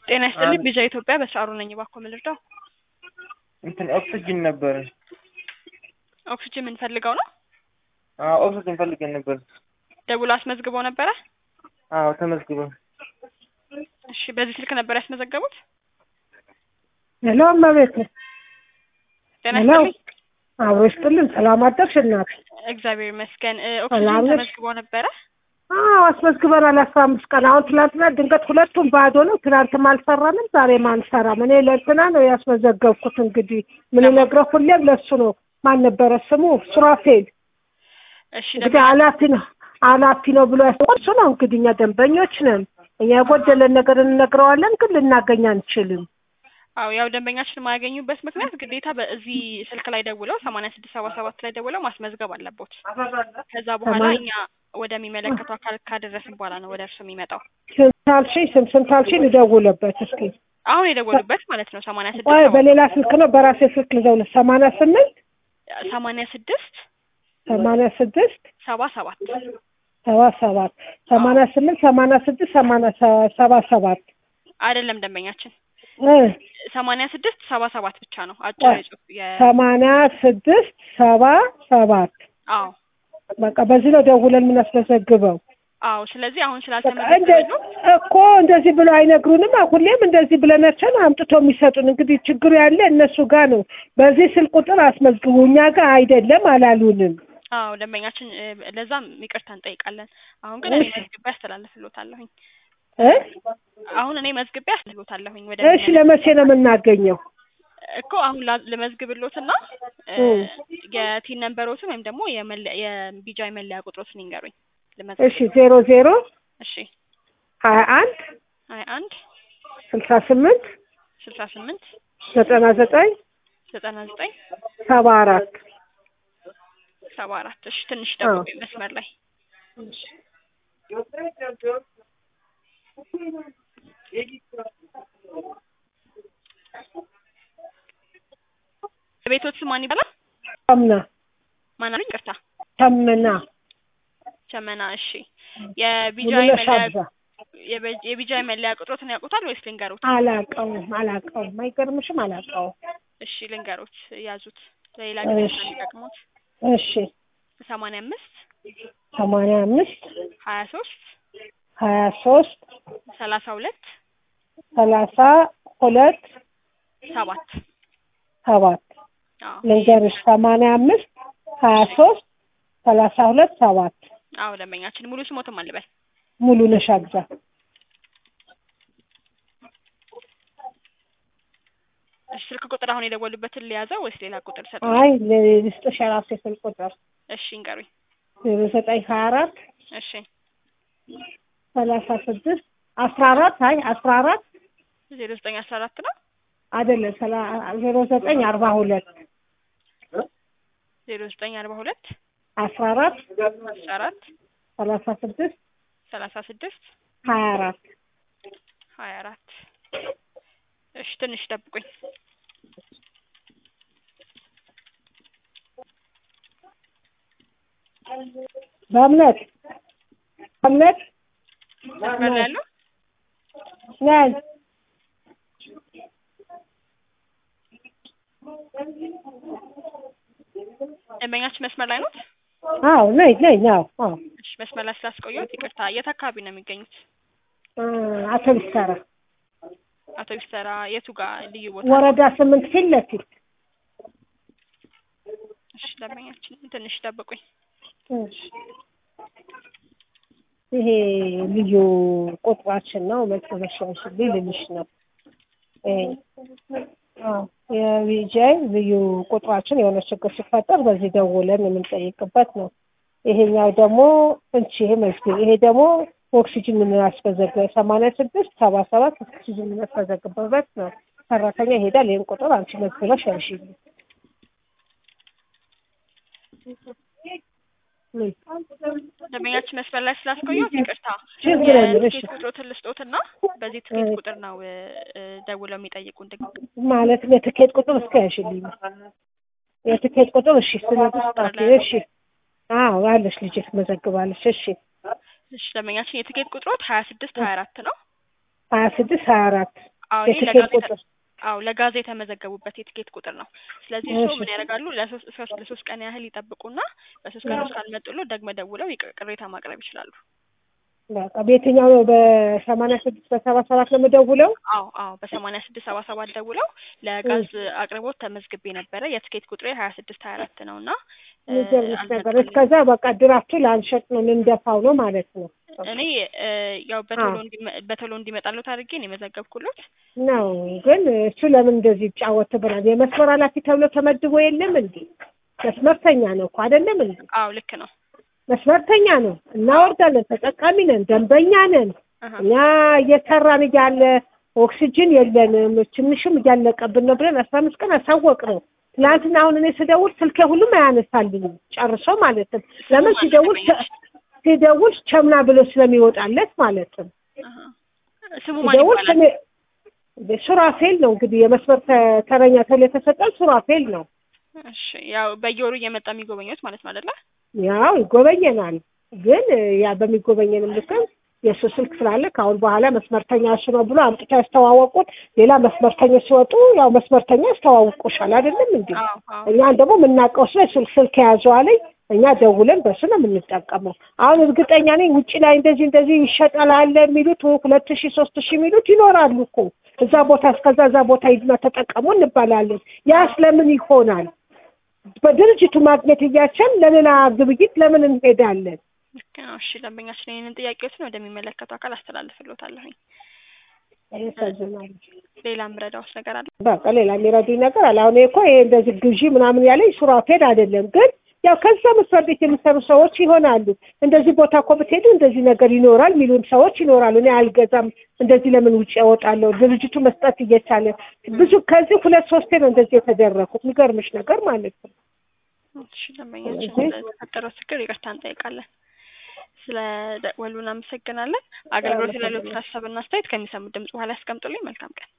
ጤና ይስጥልኝ ቢዛ ኢትዮጵያ በስራሩ ነኝ። እባክዎ ምን ልርዳው? እንትን ኦክስጅን ነበር። ኦክስጅን የምንፈልገው ነው? አዎ ኦክስጅን ፈልገን ነበር። ደውሎ አስመዝግበው ነበረ? አዎ ተመዝግበን። እሺ በዚህ ስልክ ነበር ያስመዘገቡት? ሄሎ እመቤት ጤና ሄሎ። ይስጥልኝ። አብሮ ይስጥልን። ሰላም አደርሽ እናት? እግዚአብሔር ይመስገን። እ፣ ሰላም ኦክስጅን ነሽ? ተመዝግበው ነበረ? አዎ አስመዝግበናል። አስራ አምስት ቀን አሁን ትናንትና ድንገት ሁለቱም ባዶ ነው። ትናንትም አልሰራንም፣ ዛሬም አንሰራም። እኔ ለእንትና ነው ያስመዘገብኩት። እንግዲህ ምን ነግረው ሁሌም ለሱ ነው። ማን ነበረ ስሙ? ሱራፌል እሺ እንግዲህ ደንበኛ ኃላፊ ነው ኃላፊ ነው ብሎ ያስቆ እሱ ነው እንግዲህ እኛ ደንበኞች ነን። እኛ የጎደለን ነገር እንነግረዋለን፣ ግን ልናገኝ አንችልም። አዎ ያው ደንበኛችን የማያገኙበት ምክንያት ግዴታ በዚህ ስልክ ላይ ደውለው ሰማንያ ስድስት ሰባ ሰባት ላይ ደውለው ማስመዝገብ አለቦት። ከዛ በኋላ ሰማንያ- እኛ ወደሚመለከተው አካል ካደረስን በኋላ ነው ወደ እርሱ የሚመጣው። ስንት አልሽኝ? ስንት ስንት አልሽኝ? ልደውልበት እስኪ። አሁን የደወሉበት ማለት ነው ሰማንያ ቆይ ስድስት በሌላ ስልክ ነው በራሴ ስልክ ልደውል። ሰማንያ ስምንት ሰማንያ ስድስት ሰማንያ ስድስት ሰባ ሰባት ሰባ ሰባት ሰማንያ ስምንት ሰማንያ ስድስት ሰማንያ ሰ- ሰባ ሰባት አይደለም ደንበኛችን እ ሰማንያ ስድስት ሰባ ሰባት ብቻ ነው አጭር የጽሁፍ የ ሰማንያ ስድስት ሰባ ሰባት አዎ በቃ በዚህ ነው ደውለን የምናስመዘግበው። አዎ ስለዚህ አሁን በቃ እንደ ስላልተመዘገበ እኮ እንደዚህ ብሎ አይነግሩንም። ሁሌም እንደዚህ ብለናቸው ነው አምጥተው የሚሰጡን። እንግዲህ ችግሩ ያለ እነሱ ጋር ነው። በዚህ ስልክ ቁጥር አስመዝግቡ፣ እኛ ጋር አይደለም አላሉንም። አዎ ደንበኛችን እ፣ ለዛም ይቅርታ እንጠይቃለን። አሁን ግን እኔ እሺ። መዝግቤ አስተላልፍሎታለሁኝ። እ አሁን እኔ መዝግቤ አስተላልፍሎታለሁኝ ወደ እሺ ለመቼ ነው የምናገኘው? እኮ አሁን ላ- ልመዝግብሎትና እ፣ እም። የቲን ነንበሮትን ወይም ደግሞ የመለያ የቢጃይ መለያ ቁጥሮትን ይንገሩኝ እሺ ልመዝግብ። ዜሮ ዜሮ እሺ ሀያ አንድ ሀያ አንድ ስልሳ ስምንት ስልሳ ስምንት ዘጠና ዘጠኝ ዘጠና ዘጠኝ ሰባ አራት ሰባ አራት እሺ ትንሽ ጠብቁኝ መስመር ላይ የቤቶት ስም ማን ይባላል? ተምና ማን አሉኝ? ይቅርታ ተምና ቸመና። እሺ የቢጃይ ሙሉነሽ መለያ አብዛ የበ- የቢጃይ መለያ ቁጥሮትን ያውቁታል ወይስ ልንገሩት? አላውቀውም አላውቀውም። አይገርምሽም? አላውቀውም። እሺ ልንገሩት፣ ያዙት ለሌላ ጊዜ እሺ። ስለሚጠቅሙት። እሺ ሰማንያ አምስት ሰማንያ አምስት ሀያ ሶስት ሀያ ሶስት ሰላሳ ሁለት ሰላሳ ሁለት ሰባት ሰባት አዎ ልንገርሽ ሰማንያ አምስት ሀያ ሶስት ሰላሳ ሁለት ሰባት አዎ ደንበኛችን ሙሉ ስሞትም አልበል ሙሉ ነሽ አግዛ እሺ ስልክ ቁጥር አሁን የደወሉበትን ሊያዘው ወይስ ሌላ ቁጥር ሰጥ? አይ ልስጥሽ የራሴ ስልክ ቁጥር እሺ እንገሩኝ። ዜሮ ዘጠኝ ሀያ አራት እሺ ሰላሳ ስድስት አስራ አራት አይ አስራ አራት ዜሮ ዘጠኝ አስራ አራት ነው አይደለም ሰላ- ዜሮ ዘጠኝ አርባ ሁለት ዜሮ ዘጠኝ አርባ ሁለት አስራ አራት አስራ አራት ሰላሳ ስድስት ሰላሳ ስድስት ሀያ አራት ሀያ አራት እሺ ትንሽ ጠብቁኝ። በእምነት በእምነት መስመር ላይ ያለው ነን ደንበኛችን መስመር ላይ ነው። አዎ ነኝ ነኝ አዎ አዎ እሺ መስመር ላይ ስላስቆየሁት ይቅርታ። የት አካባቢ ነው የሚገኙት? እ አቶ ቢሰራ አቶ ቢስተራ የቱ ጋር ልዩ ቦታ? ወረዳ ስምንት ፊት ለፊት እሺ ደንበኛችን ትንሽ ጠብቁኝ። እሺ። ይሄ ልዩ ቁጥራችን ነው። መጨረሻሽ ልልሽ ነው። ይሄ አዎ የቪጃይ ልዩ ቁጥራችን የሆነ ችግር ሲፈጠር በዚህ ደውለን የምንጠይቅበት ነው። ይሄኛው ደግሞ እንቺ ይሄ መዝግብ ይሄ ደግሞ ኦክሲጅን የምናስመዘግበው ሰማንያ ስድስት ሰባ ሰባት ኦክሲጅን የምናስመዘግበበት ነው። ሰራተኛ ይሄዳል። ይህን ቁጥር አንቺ መዝግበሽ ያልሽልኝ ደንበኛችን መስመር ላይ ስላስቆየሁት ይቅርታ። ችግር የለም። እሺ የትኬት ቁጥሮትን ልስጦትና በዚህ ትኬት ቁጥር ነው እ፣ እ፣ ደውለው የሚጠይቁን ድግ ማለት የትኬት ቁጥር እስከ ያሽልኝ የትኬት ቁጥር እሺ፣ ስለዚህ ስጣት። እሺ፣ አዎ አለሽ ልጅ ትመዘግባለች። እሺ፣ እሺ ደንበኛችን የትኬት ቁጥሮት ሀያ ስድስት ሀያ አራት ነው ሀያ ስድስት ሀያ አራት አዎ ይሄ የትኬት ለጋዜጣ ቁጥር አዎ ለጋዛ የተመዘገቡበት የትኬት ቁጥር ነው። ስለዚህ እሺ። እርስዎ ምን ያደርጋሉ? ለሶስት እስከ ለሶስት ቀን ያህል ይጠብቁና በሶስት ቀን ውስጥ ካልመጡሎ ደግመ ደውለው ይቅ- ቅሬታ ማቅረብ ይችላሉ። በቃ በየትኛው ነው? በሰማንያ ስድስት በሰባ ሰባት ነው የምደውለው? አዎ አዎ በሰማንያ ስድስት ሰባ ሰባት ደውለው ለጋዝ አቅርቦት ተመዝግቤ ነበረ የትኬት ቁጥሬ ሀያ ስድስት ሀያ አራት ነው እና እ፣ የሚገርምሽ ነገር አልመጡልኝም። እስከዛ በቃ ድራፍቱ ላንሸጥ ነው ልንደፋው ነው ማለት ነው እኔ እ፣ ያው በቶሎ አዎ። እንዲመ- በቶሎ እንዲመጣሉት አድርጌ ነው የመዘገብኩሎት። ነው ግን እሱ ለምን እንደዚህ ይጫወትብናል? የመስመር ኃላፊ ተብሎ ተመድቦ የለም እንዴ? መስመርተኛ ነው እኮ አይደለም እንዴ? አዎ ልክ ነው። መስመርተኛ ነው። እናወርዳለን፣ ተጠቃሚ ነን፣ ደንበኛ ነን። አሀ። እኛ እየሰራን እያለ ኦክሲጅን የለንም ትንሽም እያለቀብን ነው ብለን አስራ አምስት ቀን አሳወቅ ነው። ትናንትና አሁን እኔ ስደውል ስልኬ ሁሉም አያነሳልኝም ጨርሶ ማለት ነው። ለምን ስሙ ሲደውል ማን ሲደውል ቸምና ብሎ ስለሚወጣለት ማለት ነው። አሀ። ስሙ ማን ሲደውል ይባላል? ስሜ ሱራፌል ነው እንግዲህ የመስመር ተ- ተረኛ ተብሎ የተሰጠን ሱራፌል ነው። እሺ ያው በየወሩ እየመጣ የሚጎበኙት ማለት ነው አይደለ? ያው ይጎበኘናል። ግን ያ በሚጎበኘንም ልክም የእሱ ስልክ ስላለ ከአሁን በኋላ መስመርተኛ እሱ ነው ብሎ አምጥተው ያስተዋወቁት። ሌላ መስመርተኞች ሲወጡ ያው መስመርተኛ ያስተዋውቁሻል አይደለም እንዴ? አዎ አዎ እኛን ደግሞ የምናውቀው ስለ ስልክ ስልክ የያዘው አለኝ እኛ ደውለን በሱ ነው የምንጠቀመው። አሁን እርግጠኛ ነኝ ውጭ ላይ እንደዚህ እንደዚህ ይሸጣል አለ የሚሉት ሁለት ሺህ ሶስት ሺህ የሚሉት ይኖራሉ እኮ እዛ ቦታ እስከዛ እዛ ቦታ ሂድና ተጠቀሙ እንባላለን። ያ ስለምን ይሆናል? በድርጅቱ ማግኘት እያቸን ለሌላ ግብይት ለምን እንሄዳለን? ልክ ነው። እሺ ደንበኛችን ይህንን ጥያቄዎችን ወደሚመለከቱ አካል አስተላልፍልዎታለሁኝ። ያሳዝናል። ሌላ ምረዳውስ ነገር አለ? በቃ ሌላ የሚረዱኝ ነገር አለ። አሁን እኮ ይሄ እንደዚህ ግዢ ምናምን ያለኝ ሱራፌል አይደለም፣ ግን ያው ከዛ መስሪያ ቤት የሚሰሩ ሰዎች ይሆናሉ። እንደዚህ ቦታ እኮ ብትሄዱ እንደዚህ ነገር ይኖራል የሚሉን ሰዎች ይኖራሉ። እኔ አልገዛም፣ እንደዚህ ለምን ውጭ ያወጣለሁ? ድርጅቱ መስጠት እየቻለ ብዙ ከዚህ ሁለት ሶስቴ ነው እንደዚህ የተደረኩት። የሚገርምሽ ነገር ማለት ነው። እሺ ደንበኛችን ስለዚህ- ለተፈጠረው ችግር ይቅርታ እንጠይቃለን። ስለ ደወሉ እናመሰግናለን። አገልግሎት ላሉት ሀሳብና አስተያየት ከሚሰሙት ድምጽ በኋላ ያስቀምጡልኝ። መልካም ቀን።